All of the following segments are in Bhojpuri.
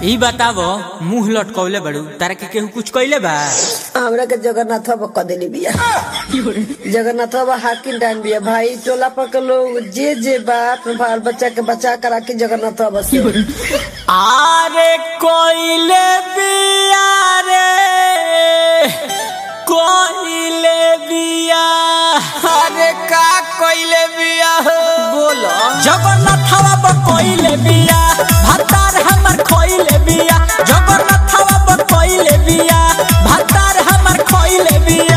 ई बतावो मुंह लटकौले बड़ू तारा के केहू कुछ कइले बा हमरा के जगन्नाथ बाबा क देली बिया जगन्नाथ बाबा हाकिम डान बिया भाई टोला पर के लोग जे जे बा अपने बाल बच्चा के बचा कर राखी जगन्नाथ बाबा से आरे कोइले बिया रे कोइले बिया अरे का कोइले बिया हो बोलो जगन्नाथवा ब कोइले बिया भतार हमर खोइले बिया जगन्नाथवा ब कोइले बिया भतार हमर खोइले बिया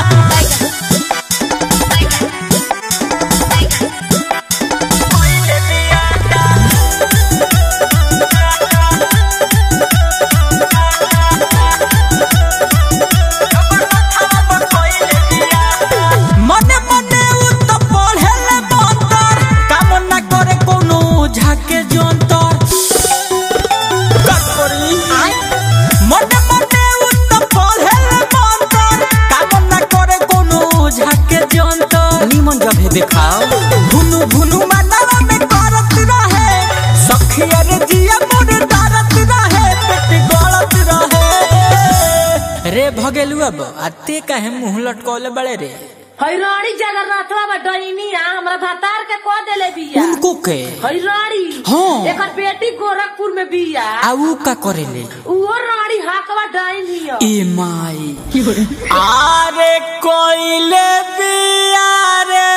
मने मने उ त पढ़ेले मंतर काम न करे कोनो झाके जंतर का करी मने मने उ त पढ़ेले मंतर काम न करे कोनो झाके जंतर निमन जगह देखाओ भुनु भुनु मनवा में करत रहे सखिया रे जिया मोर दारत रहे पेट गलत रहे रे भगेलु अब आते काहे मुंह लटकौले बड़े रे हैरानी जगन्नाथवा बा डैनिया हमरा भतार के कह देले बिया उनको के हैरानी हाँ। एकर बेटी गोरखपुर में बिया आ ऊ का करेले उहो रानी हाकवा डैनिया ए माई आरे कोइले बिया रे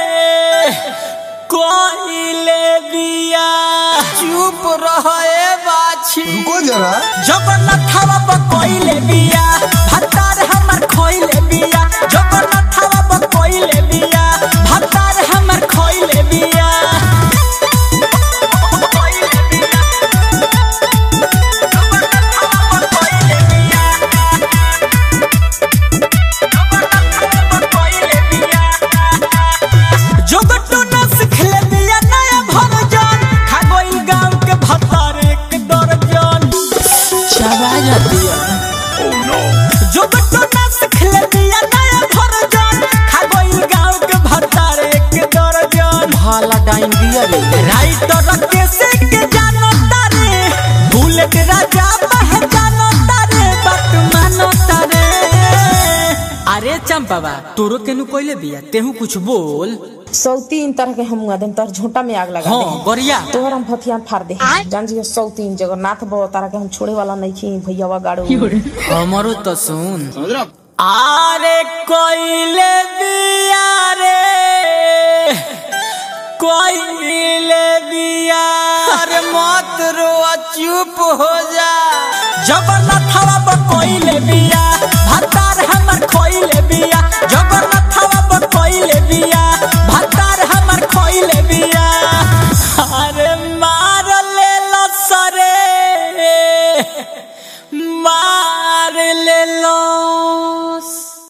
कोइले बिया चुप रहे बाछी रुको जरा जगन्नाथवा ब कोइले बिया भतार हमर खोइले बिया जगन्नाथवा ब कोइले बिया भतार हमर खोइले बिया जोगटो न सिखले बिया नया भरजन खा गइल गांव के भतार एक दर्जन चबा जाती जोगटो न सिखले बिया नया भरजन खा गइल गांव के भतार एक दर्जन भाला डाइन बिया रे राइटर के से के जानो तारे बुलेट राजा पहचानो तारे बात मानो तारे अरे चंपावा तोरो केनु कोइले बिया तेहू कुछ बोल सौ तीन तरह के हम आदम तर झोंटा में आग लगा हाँ दे गरिया तोहर हम फथियान फाड़ दे जान जी सौ तीन जगन्नाथ बाबा तारा के हम छोड़े वाला नहीं खी भैया गाड़ो हमरो तो सुन आरे कोइले बिया रे कोइले बिया अरे मत रो चुप हो जा जगन्नाथवा ब कोइले बिया भतार हमर खोइले बिया जगन्नाथवा ब कोइले बिया भतार हमर खोइले बिया अरे मार ले लसरे